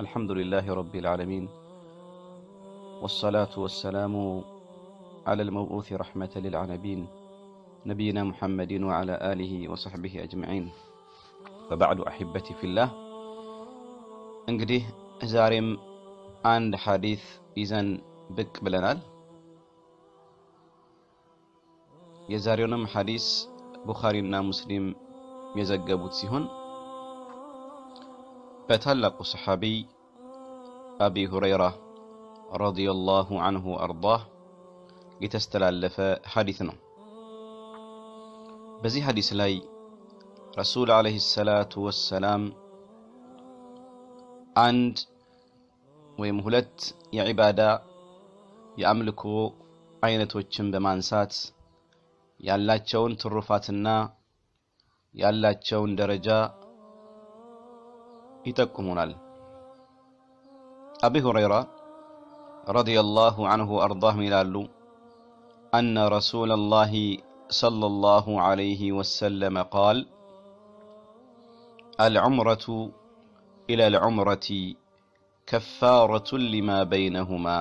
الحمد لله رب العالمين والصلاة والسلام على المبعوث رحمة للعالمين نبينا محمد وعلى آله وصحبه أجمعين فبعد أحبتي في الله እንግዲህ ዛሬም አንድ ሐዲስ ይዘን ብቅ ብለናል። የዛሬውንም ሐዲስ ቡኻሪና ሙስሊም የዘገቡት ሲሆን በታላቁ ሰሓቢ አቢ ሁረይራ ረዲየላሁ አንሁ አርዳህ የተስተላለፈ ሐዲስ ነው። በዚህ ሐዲስ ላይ ረሱል ዓለይሂ ሰላቱ ወሰላም አንድ ወይም ሁለት የዒባዳ የአምልኮ አይነቶችን በማንሳት ያላቸውን ትሩፋትና ያላቸውን ደረጃ ይጠቁሙናል። አቢ ሁረይራ ረዲየላሁ አንሁ አርዳህ ይላሉ አነ ረሱለላሂ ሰለላሁ ዐለይሂ ወሰለም ቃል አልዑምረቱ إلى العمرة كفارة لما بينهما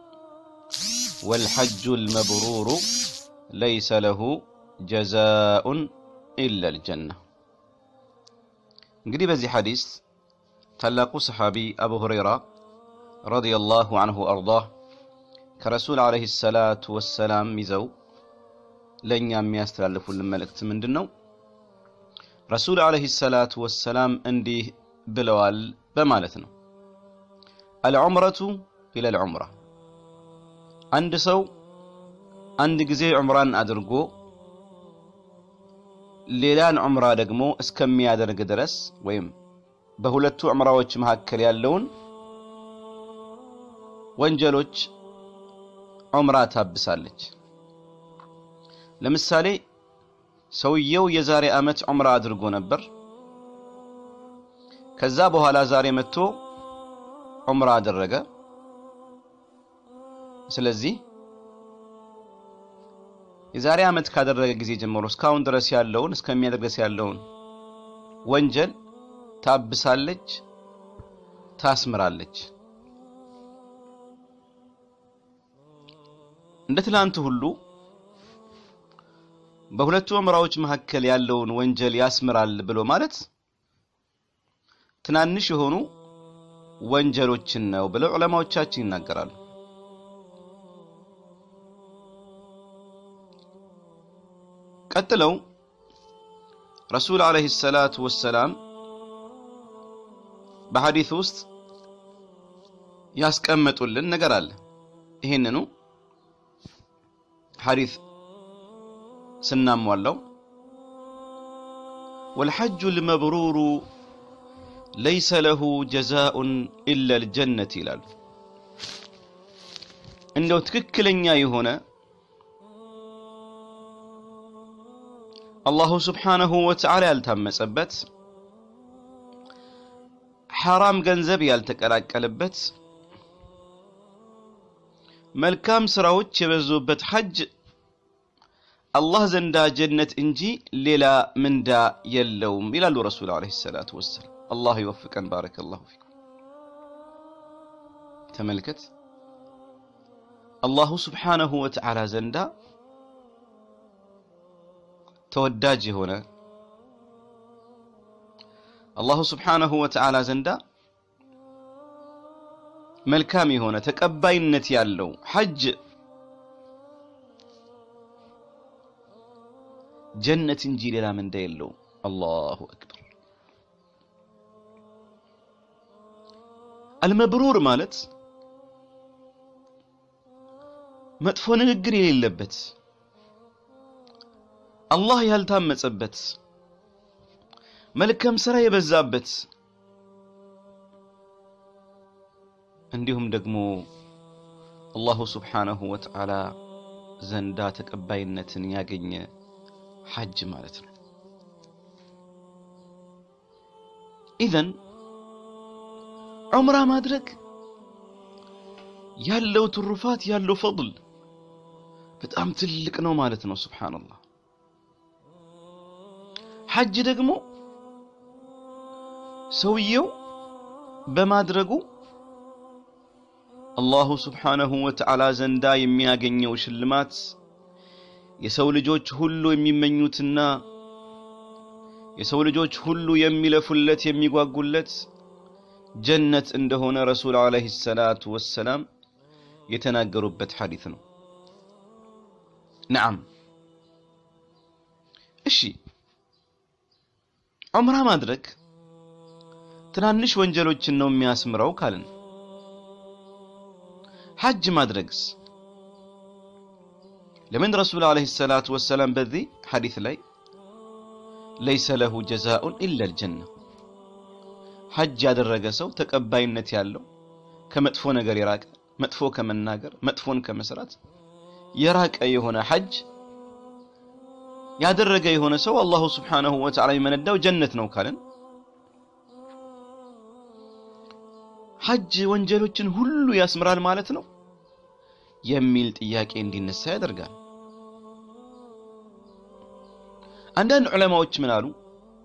والحج المبرور ليس له جزاء إلا الجنة እንግዲህ በዚህ ሐዲስ ታላቁ ሰሓቢ አቡ ሁረይራ ረዲየላሁ አንሁ አርዳህ ከረሱል ዓለይሂ ሰላቱ ወሰላም ይዘው ለእኛ የሚያስተላልፉልን መልእክት ምንድን ነው? ረሱል ዓለይሂ ሰላቱ ወሰላም እንዲህ ብለዋል በማለት ነው። አልዑምረቱ ኢለል ዑምራ አንድ ሰው አንድ ጊዜ ዑምራን አድርጎ ሌላን ዑምራ ደግሞ እስከሚያደርግ ድረስ ወይም በሁለቱ ዑምራዎች መካከል ያለውን ወንጀሎች ዑምራ ታብሳለች። ለምሳሌ ሰውየው የዛሬ ዓመት ዑምራ አድርጎ ነበር። ከዛ በኋላ ዛሬ መጥቶ ዑምራ አደረገ። ስለዚህ የዛሬ ዓመት ካደረገ ጊዜ ጀምሮ እስካሁን ድረስ ያለውን እስከሚያደርግ ድረስ ያለውን ወንጀል ታብሳለች፣ ታስምራለች። እንደ ትላንቱ ሁሉ በሁለቱ ዑምራዎች መካከል ያለውን ወንጀል ያስምራል ብሎ ማለት ትናንሽ የሆኑ ወንጀሎችን ነው ብለው ዑለማዎቻችን ይናገራሉ። ቀጥለው ረሱል ዓለይሂ ሰላቱ ወሰላም በሐዲስ ውስጥ ያስቀመጡልን ነገር አለ። ይህንኑ ሐዲስ ስናሟላው ወልሐጁ ልመብሩሩ ለይሰ ለሁ ጀዛኡን ኢላ ልጀነት ይላሉ። እንደው ትክክለኛ የሆነ አላሁ ስብሓነሁ ወተዓላ ያልታመጸበት ሐራም ገንዘብ ያልተቀላቀለበት መልካም ስራዎች የበዙበት ሐጅ አላህ ዘንዳ ጀነት እንጂ ሌላ ምንዳ የለውም ይላሉ ረሱል ዓለይሂ ሰላቱ ወሰላም። አላህ ይወፍቀን። ባረከላሁ ፊኩም። ተመልከት፣ አላሁ ስብሓነሁ ወተዓላ ዘንዳ ተወዳጅ የሆነ አላሁ ስብሓነሁ ወተዓላ ዘንዳ መልካም የሆነ ተቀባይነት ያለው ሐጅ ጀነት እንጂ ሌላ ምንዳ የለውም። አላሁ አክበር። አልመብሩር ማለት መጥፎ ንግግር የሌለበት አላህ ያልታመጸበት መልካም ስራ የበዛበት እንዲሁም ደግሞ አላሁ ስብሓነሁ ወተዓላ ዘንዳ ተቀባይነትን ያገኘ ሐጅ ማለት ነው። ኢዘን ዑምራ ማድረግ ያለው ትሩፋት ያለው ፈضል በጣም ትልቅ ነው ማለት ነው። ሱብሓነላህ። ሐጅ ደግሞ ሰውየው በማድረጉ አላሁ ስብሓነሁ ወተዓላ ዘንዳ የሚያገኘው ሽልማት የሰው ልጆች ሁሉ የሚመኙትና የሰው ልጆች ሁሉ የሚለፉለት የሚጓጉለት ጀነት እንደሆነ ረሱል ዓለይሂ ሰላቱ ወሰላም የተናገሩበት ሐዲት ነው። ነዓም እሺ፣ ዑምራ ማድረግ ትናንሽ ወንጀሎችን ነው የሚያስምረው ካልን ሐጅ ማድረግስ ለምን ረሱል ዓለይሂ ሰላቱ ወሰላም በዚህ ሐዲት ላይ ለይሰ ለሁ ጀዛኡን ኢለል ጀና ሐጅ ያደረገ ሰው ተቀባይነት ያለው ከመጥፎ ነገር የራቀ መጥፎ ከመናገር መጥፎን ከመስራት የራቀ የሆነ ሐጅ ያደረገ የሆነ ሰው አላሁ ስብሓነሁ ወተዓላ የሚመነዳው ጀነት ነው ካልን ሐጅ ወንጀሎችን ሁሉ ያስምራል ማለት ነው የሚል ጥያቄ እንዲነሳ ያደርጋል። አንዳንድ ዑለማዎች ምን አሉ?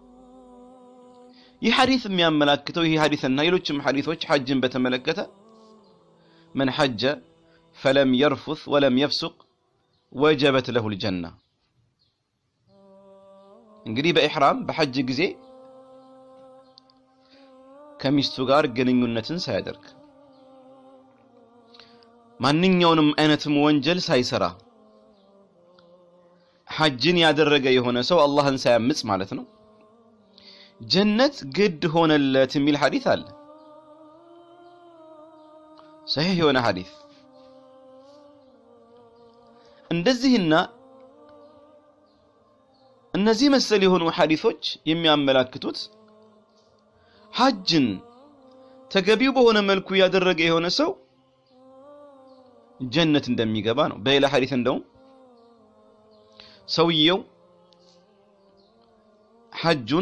ይህ ሐዲስ የሚያመላክተው ይህ ሐዲስና ሌሎችም ሐዲሶች ሐጅን በተመለከተ መን ሐጀ ፈለም የርፉት ወለም የፍሱቅ ወጀበት ለሁል ጀና። እንግዲህ በኢሕራም በሐጅ ጊዜ ከሚስቱ ጋር ግንኙነትን ሳያደርግ ማንኛውንም አይነትም ወንጀል ሳይሰራ ሐጅን ያደረገ የሆነ ሰው አላህን ሳያምጽ ማለት ነው ጀነት ግድ ሆነለት የሚል ሐዲስ አለ። ሰሒህ የሆነ ሐዲስ እንደዚህና እነዚህ መሰል የሆኑ ሐዲሶች የሚያመላክቱት ሐጅን ተገቢው በሆነ መልኩ ያደረገ የሆነ ሰው ጀነት እንደሚገባ ነው። በሌላ ሐዲስ እንደውም ሰውየው ሐጁን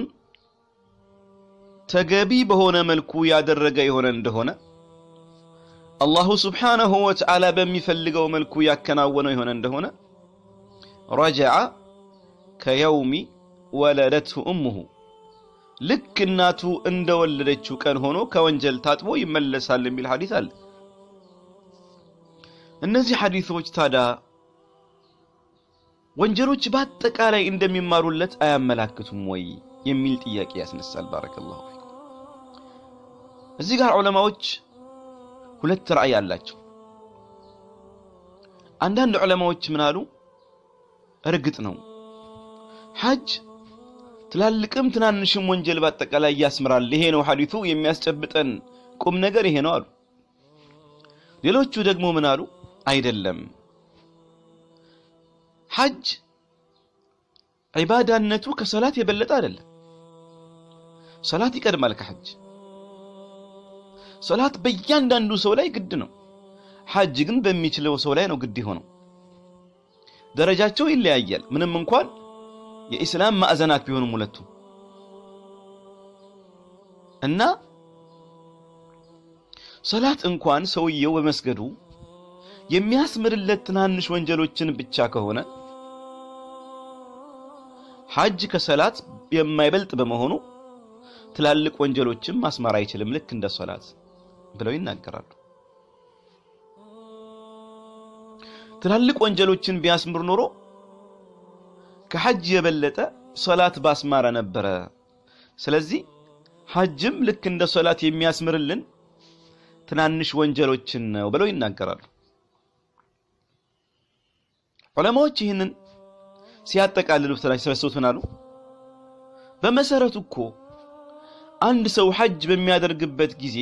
ተገቢ በሆነ መልኩ ያደረገ የሆነ እንደሆነ አላሁ ስብሓነሁ ወተዓላ በሚፈልገው መልኩ ያከናወነው የሆነ እንደሆነ ረጀዐ ከየውሚ ወለደትሁ እሙሁ ልክ እናቱ እንደወለደችው ቀን ሆኖ ከወንጀል ታጥቦ ይመለሳል የሚል ሐዲስ አለ። እነዚህ ሐዲሶች ታዲያ ወንጀሎች በአጠቃላይ እንደሚማሩለት አያመላክቱም ወይ የሚል ጥያቄ ያስነሳል። ባረከላሁ ፊኩም። እዚህ ጋር ዑለማዎች ሁለት ራእይ አላቸው። አንዳንድ ዑለማዎች ምን አሉ? እርግጥ ነው ሐጅ ትላልቅም ትናንሽም ወንጀል በአጠቃላይ ያስምራል። ይሄ ነው ሐዲሱ የሚያስጨብጠን ቁም ነገር ይሄ ነው አሉ። ሌሎቹ ደግሞ ምን አሉ? አይደለም ሐጅ ዒባዳነቱ ከሰላት የበለጠ አይደለም። ሰላት ይቀድማል ከሐጅ። ሰላት በእያንዳንዱ ሰው ላይ ግድ ነው። ሐጅ ግን በሚችለው ሰው ላይ ነው ግድ የሆነው። ደረጃቸው ይለያያል። ምንም እንኳን የኢስላም ማዕዘናት ቢሆኑም ሁለቱ እና ሰላት እንኳን ሰውየው በመስገዱ የሚያስምርለት ትናንሽ ወንጀሎችን ብቻ ከሆነ ሐጅ ከሰላት የማይበልጥ በመሆኑ ትላልቅ ወንጀሎችን ማስማር አይችልም፣ ልክ እንደ ሰላት ብለው ይናገራሉ። ትላልቅ ወንጀሎችን ቢያስምር ኖሮ ከሐጅ የበለጠ ሶላት ባስማረ ነበረ። ስለዚህ ሐጅም ልክ እንደ ሶላት የሚያስምርልን ትናንሽ ወንጀሎችን ነው ብለው ይናገራሉ። ዑለማዎች ይህንን ሲያጠቃልሉት ላይ ሰበሰቡት ምን አሉ? በመሰረቱ እኮ አንድ ሰው ሐጅ በሚያደርግበት ጊዜ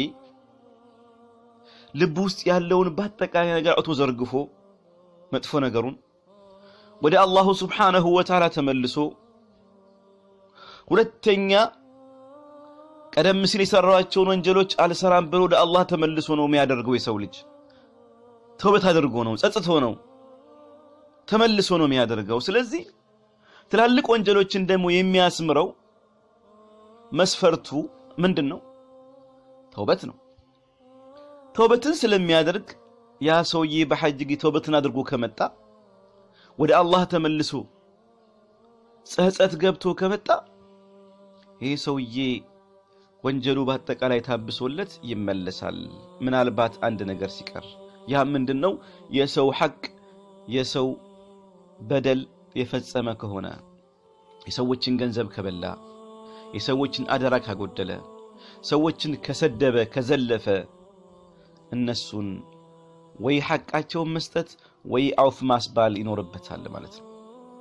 ልብ ውስጥ ያለውን በአጠቃላይ ነገር አውቶ ዘርግፎ መጥፎ ነገሩን ወደ አላሁ ስብሓነሁ ወተዓላ ተመልሶ ሁለተኛ ቀደም ሲል የሰራቸውን ወንጀሎች አልሰራም ብሎ ወደ አላህ ተመልሶ ነው የሚያደርገው። የሰው ልጅ ተውበት አድርጎ ነው ጸጽቶ ነው ተመልሶ ነው የሚያደርገው። ስለዚህ ትላልቅ ወንጀሎችን ደግሞ የሚያስምረው መስፈርቱ ምንድን ነው? ተውበት ነው። ተውበትን ስለሚያደርግ ያ ሰውዬ በሐጅ ጊዜ ተውበትን አድርጎ ከመጣ ወደ አላህ ተመልሶ ጸጸት ገብቶ ከመጣ ይህ ሰውዬ ወንጀሉ በአጠቃላይ ታብሶለት ይመለሳል። ምናልባት አንድ ነገር ሲቀር ያ ምንድን ነው? የሰው ሐቅ የሰው በደል የፈጸመ ከሆነ የሰዎችን ገንዘብ ከበላ፣ የሰዎችን አደራ ካጎደለ፣ ሰዎችን ከሰደበ፣ ከዘለፈ እነሱን ወይ ሐቃቸውን መስጠት ወይ አውፍ ማስባል ይኖርበታል ማለት ነው።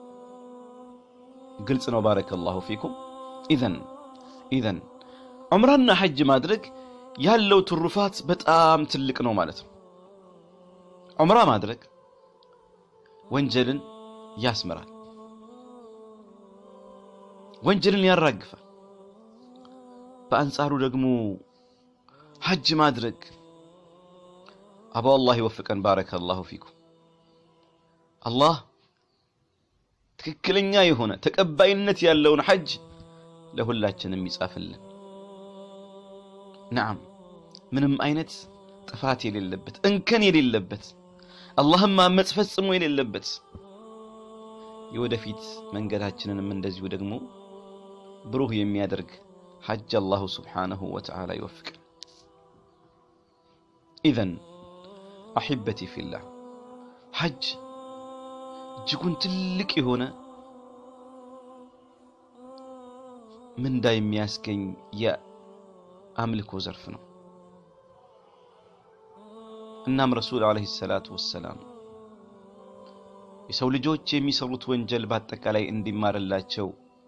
ግልጽ ነው። ባረከላሁ ፊኩም። ኢዘን ኢዘን ዑምራና ሐጅ ማድረግ ያለው ትሩፋት በጣም ትልቅ ነው ማለት ነው። ዑምራ ማድረግ ወንጀልን ያስምራል፣ ወንጀልን ያራግፋል። በአንጻሩ ደግሞ ሐጅ ማድረግ አባ አላህ ይወፍቀን። ባረከላሁ ፊኩም። አላህ ትክክለኛ የሆነ ተቀባይነት ያለውን ሐጅ ለሁላችንም ይጻፍልን። ነዓም ምንም አይነት ጥፋት የሌለበት እንከን የሌለበት አላህም ማመፅ ፈጽሞ የሌለበት የወደፊት መንገዳችንንም እንደዚሁ ደግሞ ብሩህ የሚያደርግ ሐጅ አላሁ ስብሓነሁ ወተዓላ ይወፍቀን። ኢዘን አሒበቲ ፊላህ ሐጅ እጅጉን ትልቅ የሆነ ምንዳ የሚያስገኝ የአምልኮ ዘርፍ ነው። እናም ረሱል ዓለይሂ ሰላቱ ወሰላም የሰው ልጆች የሚሰሩት ወንጀል በአጠቃላይ እንዲማርላቸው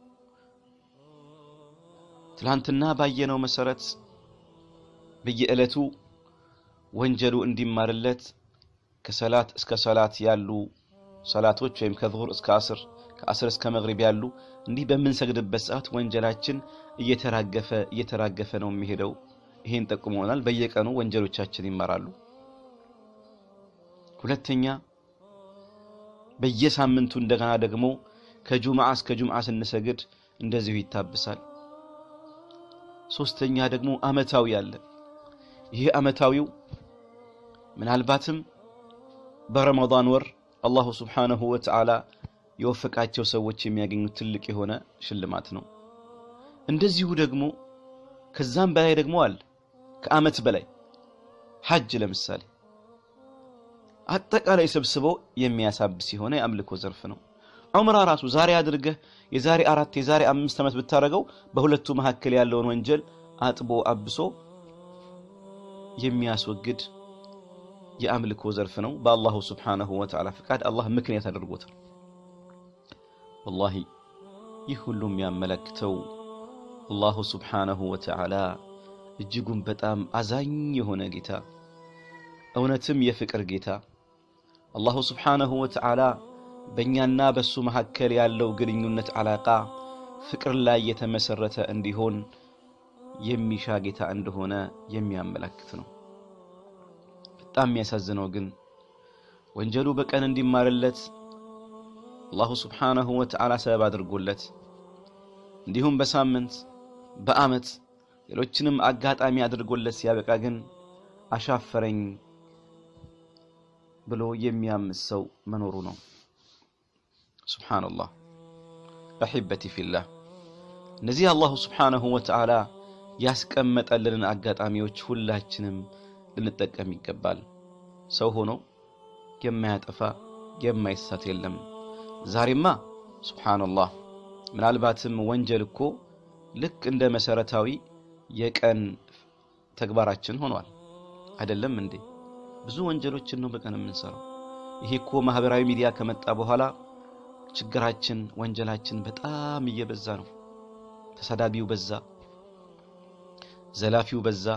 ትላንትና ባየነው መሰረት በየዕለቱ ወንጀሉ እንዲማርለት ከሰላት እስከ ሰላት ያሉ ሰላቶች ወይም ከዙሁር እስከ አስር ከአስር እስከ መግሪብ ያሉ እንዲህ በምንሰግድበት ሰዓት ወንጀላችን እየተራገፈ እየተራገፈ ነው የሚሄደው። ይሄን ጠቁመናል። በየቀኑ ወንጀሎቻችን ይማራሉ። ሁለተኛ በየሳምንቱ እንደገና ደግሞ ከጁምዓ እስከ ጁምዓ ስንሰግድ እንደዚሁ ይታብሳል። ሶስተኛ ደግሞ አመታዊ አለ። ይህ አመታዊው ምናልባትም በረመዳን ወር አላሁ ስብሓነሁ ወተዓላ የወፈቃቸው ሰዎች የሚያገኙት ትልቅ የሆነ ሽልማት ነው። እንደዚሁ ደግሞ ከዛም በላይ ደግሞ አለ። ከአመት በላይ ሐጅ ለምሳሌ አጠቃላይ ሰብስበው የሚያሳብስ የሆነ የአምልኮ ዘርፍ ነው። ዑምራ ራሱ ዛሬ አድርገህ የዛሬ አራት የዛሬ አምስት ዓመት ብታደርገው በሁለቱ መካከል ያለውን ወንጀል አጥቦ አብሶ የሚያስወግድ የአምልኮ ዘርፍ ነው። በአላሁ ስብሓነሁ ወተዓላ ፍቃድ አላህ ምክንያት አድርጎታል። ወላሂ ይህ ሁሉ የሚያመለክተው አላሁ ስብሓነሁ ወተዓላ እጅጉን በጣም አዛኝ የሆነ ጌታ፣ እውነትም የፍቅር ጌታ አላሁ ስብሓነሁ ወተዓላ በእኛና በሱ መካከል ያለው ግንኙነት ዓላቃ ፍቅር ላይ የተመሰረተ እንዲሆን የሚሻ ጌታ እንደሆነ የሚያመለክት ነው። በጣም የሚያሳዝነው ግን ወንጀሉ በቀን እንዲማርለት አላሁ ስብሓነሁ ወተዓላ ሰበብ አድርጎለት እንዲሁም በሳምንት በዓመት ሌሎችንም አጋጣሚ አድርጎለት ሲያበቃ ግን አሻፈረኝ ብሎ የሚያምስ ሰው መኖሩ ነው። ሱብሓነላህ አሒበቲ ፊላህ እነዚህ አላሁ ስብሓነሁ ወተዓላ ያስቀመጠልንን አጋጣሚዎች ሁላችንም ልንጠቀም ይገባል። ሰው ሆኖ የማያጠፋ የማይሳት የለም። ዛሬማ ሱብሓነላህ ምናልባትም ወንጀል እኮ ልክ እንደ መሰረታዊ የቀን ተግባራችን ሆኗል። አይደለም እንዴ? ብዙ ወንጀሎችን ነው በቀን የምንሰራው። ይሄ እኮ ማህበራዊ ሚዲያ ከመጣ በኋላ ችግራችን፣ ወንጀላችን በጣም እየበዛ ነው። ተሳዳቢው በዛ፣ ዘላፊው በዛ፣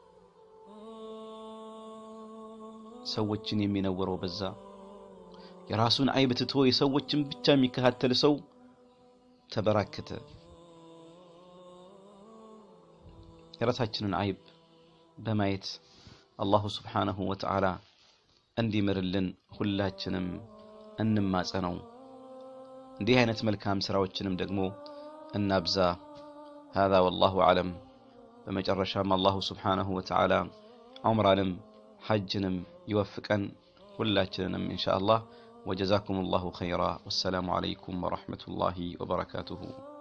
ሰዎችን የሚነውረው በዛ። የራሱን አይብ ትቶ የሰዎችን ብቻ የሚከታተል ሰው ተበራከተ። የራሳችንን አይብ በማየት አላሁ ስብሓነሁ ወተዓላ እንዲምርልን ሁላችንም እንማጸነው። እንዲህ አይነት መልካም ስራዎችንም ደግሞ እናብዛ። ሃዛ ወላሁ አዕለም። በመጨረሻም አላሁ ስብሓነሁ ወተዓላ ዑምራንም ሐጅንም ይወፍቀን ሁላችንንም ኢንሻአላህ። ወጀዛኩም ላሁ ኸይራ። ወሰላሙ ዓለይኩም ወረሕመቱላሂ ወበረካቱሁ።